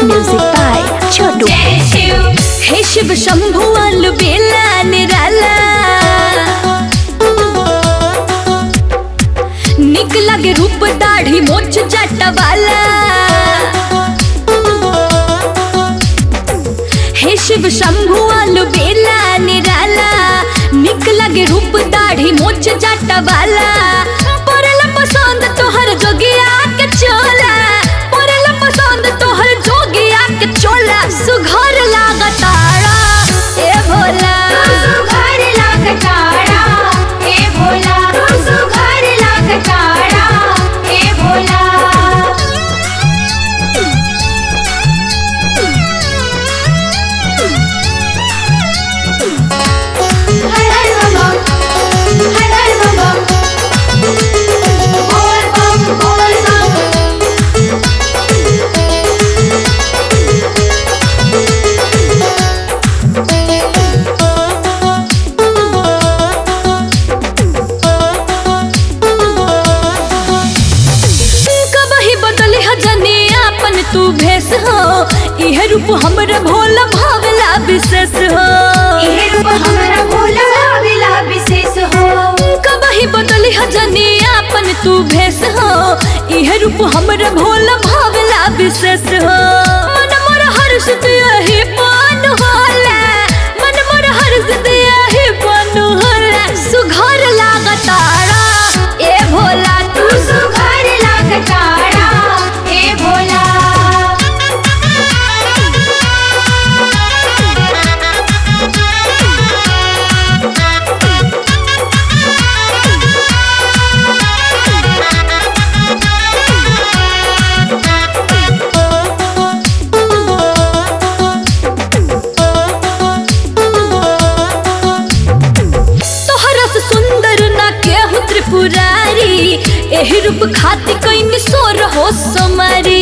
Music by Chotu. हे शिव शंभु अल बेला निराला निक लगे रूप दाढ़ी मोछ जाटा वाला हे शिव शंभु अल बेला निराला निक लगे रूप दाढ़ी मोछ जाटा वाला पड़ला पसंद तोहर जोगिया के चोला पड़ला पसंद तोहर जोगिया के चोला सुघर लागतारा ए भोला कबही बदले हजने आपन तू भेस हो इहे रूप हमर भोला भावला विशेष हो कबही बदले हजने आपन तू भेस हो इहे रूप हमर भोला भावला विशेष हो मन मोर हर्ष यही पान होला मन मोर हर्ष यही पान होला सुघर लागतारा ए भोला तू तोहरा से सुंदर ना केहू त्रिपुरारी एही रूप खातिर कहीं सोर हो समारी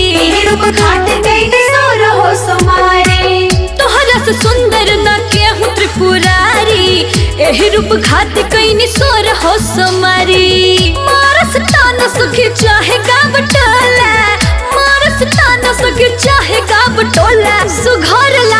तोहरा से सुंदर ना केहू त्रिपुरारी एही रूप खातिर कहीं सोर हो समारी मारस ताना सुखी चाहे गाव टोला मारस ताना सुखी चाहे गाव टोला सुघर